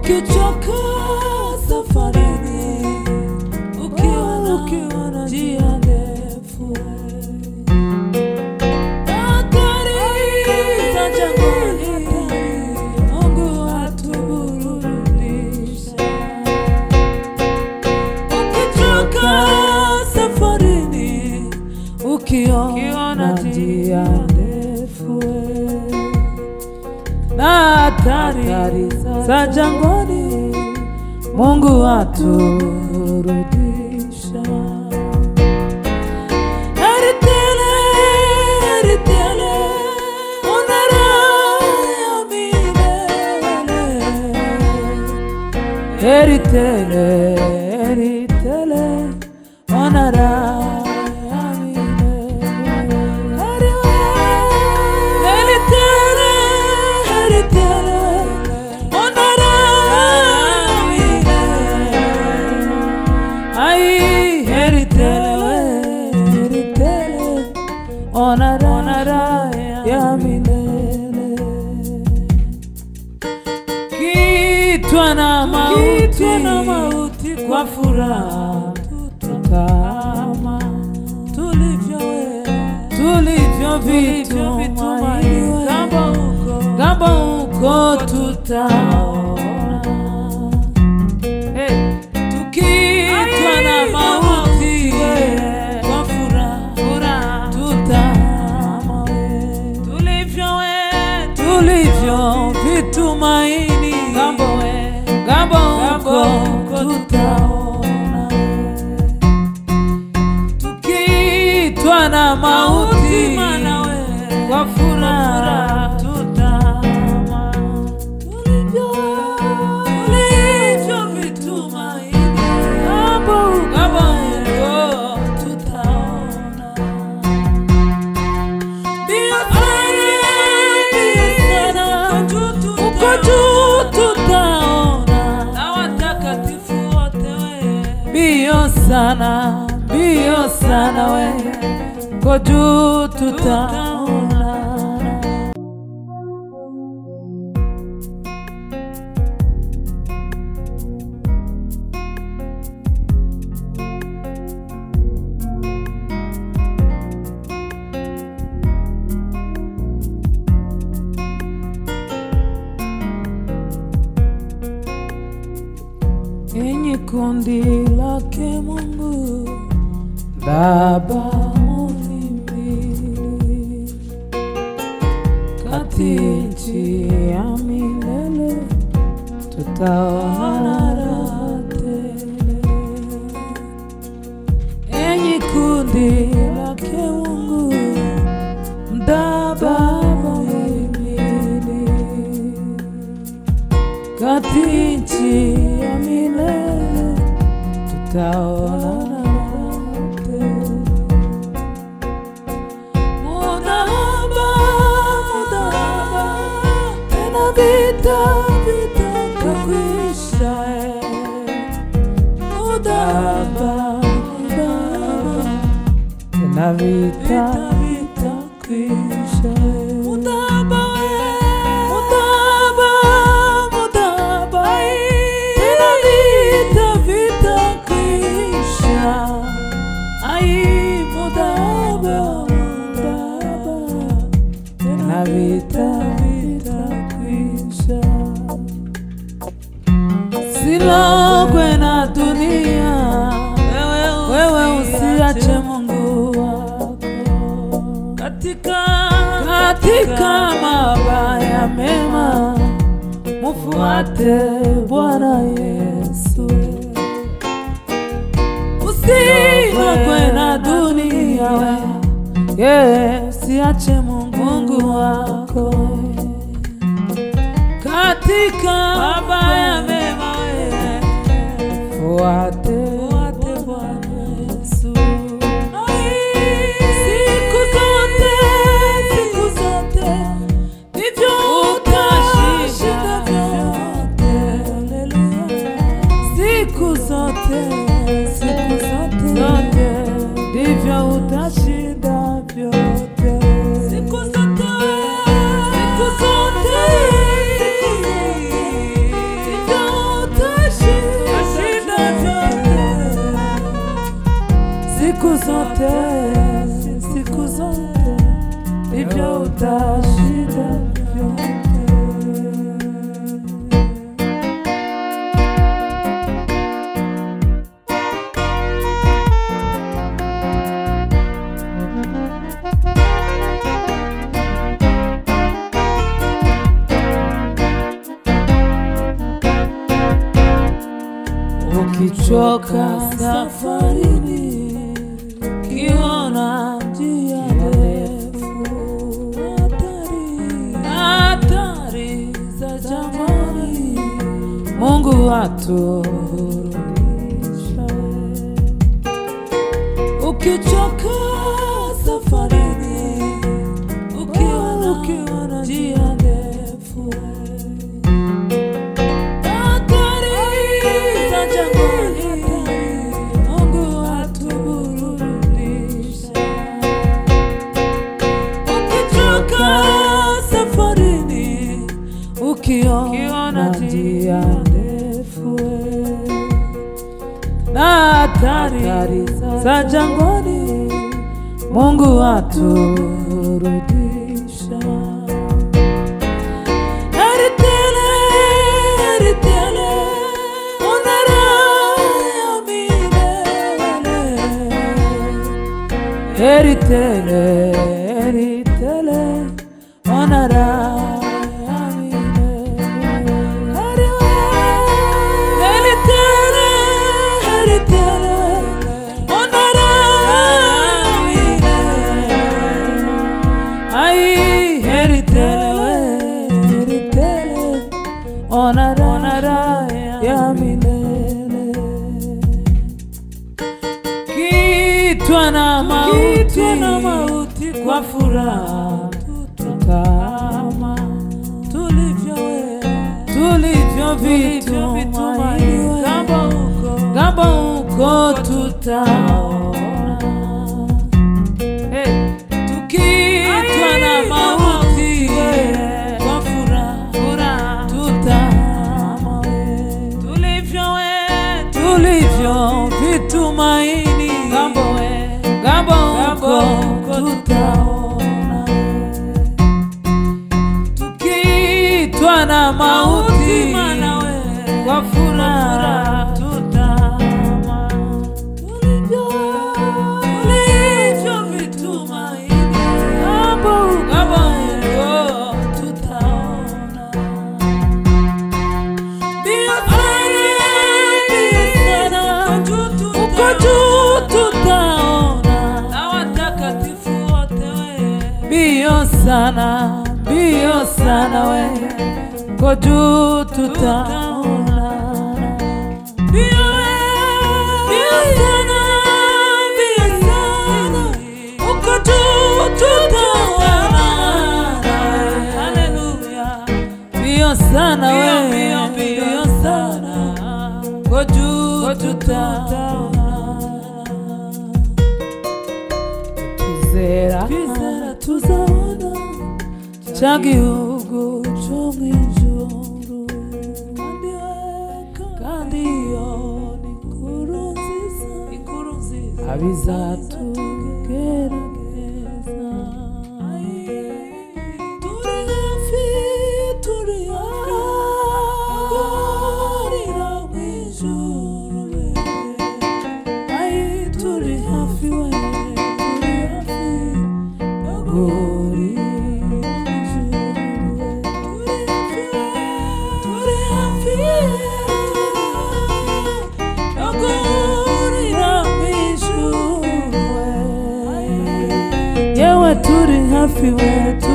ukichoka safarini, ukiwa na ukiwa na njia ndefu, hatari za jangwani, Mungu atuburudisha. Ukichoka safarini, ukiona njia ndefu na hatari za jangwani, Mungu aturudisha. Heri tele, heri tele, ona raha ya milele. Heri tele, heri tele, ona raha ya milele. Heri we, heri tele, heri tele, ona raha ya milele. Ai, heri tele we, heri tele, ona raha ya milele kitwa na mauti, na mauti kwa furaha tutama tulivyo tulivyo vitumaini gambo huko gambo huko tutaona hey. tukitwa na mauti kwa furaha tutama tulivyo we tulivyo vitumaini gambo we gambo huko tutaona tukitwa na mauti kwa furaha tutama tulivyo tulivyo vitumaini gambo gambo huko tutaona uko juu tutaona na watakatifu wote we mbio sana mbio sana we uko juu tutaona enyi kundi lake Mungu Baba muhimili kati nchi ya milele tutaona raha tele. Enyi kundi lake Mungu Baba muhimili kati nchi ya milele tutaona Mudahaba, mudahaba, tena vita vitakwisha. Mudahaba, mudahaba, tena vita vitakwisha. Mudahaba, mudahaba, mudahaba, tena vita vitakwisha. Ai, mudahaba, mudahaba, tena vita vitakwisha. Silogwe na dunia, wewe usiache Mungu wako katika, katika mabaya mema, mufuate Bwana Yesu. Usilogwe na dunia, we yeah, usiache Mungu, Mungu wako katika mabaya mema, we fuate fuate Bwana Yesu. Siku zote, siku zote, ndivyo utashinda vyote. Haleluya. Siku zote, siku zote, zote, ndivyo utashinda vyote. Siku zote, siku zote, siku zote, ndivyo zote, siku zote ndivyo utashinda vyote. Ukichoka safarini, ukiona njia ndefu, hatari hatari za jangwani, Mungu atuburudisha. Ukichoka safarini, ukiona ukiona njia ndefu Hatari za jangwani, Mungu atuburudisha. Ukichoka safarini, ukiona njia ndefu na hatari za jangwani, Mungu atuburudisha. Heri tele, heri tele, ona raha ya milele. Heri tele, heri tele, ona raha ya milele. Heri we- heri tele, heri tele, ona raha ya milele. Ai, heri tele, heri tele, ona raha ya milele. Kitwa na mauti, kwa furaha tutama tulivyo vitumaini, ngambo huko tutaona Hey, tukitwa na mauti kwa furaha tutama tulivyo tulivyo vitumaini ngambo ngambo huko tutaona tukitwa na mauti kwa furaha tutama tulivyo tulivyo vitumaini ngambo ngambo huko tutaona uko juu tutaona na watakatifu wote mbio sana mbio sana we uko juu tutaona mbio mbio sana mbio sana uko juu tutaona haleluya mbio sana we mbio sana uko juu tutaona twizera tuzaona cya gihugu cyo mu ijuru kandi iyo ni inkuru nziza abizatugerageza turi hafi turi ahahurira mu ijuru Ai, turi hafi we turi hafi yo guhurira mu ijuru turi hafi yo guhurira mu ijuru yewe turi hafi we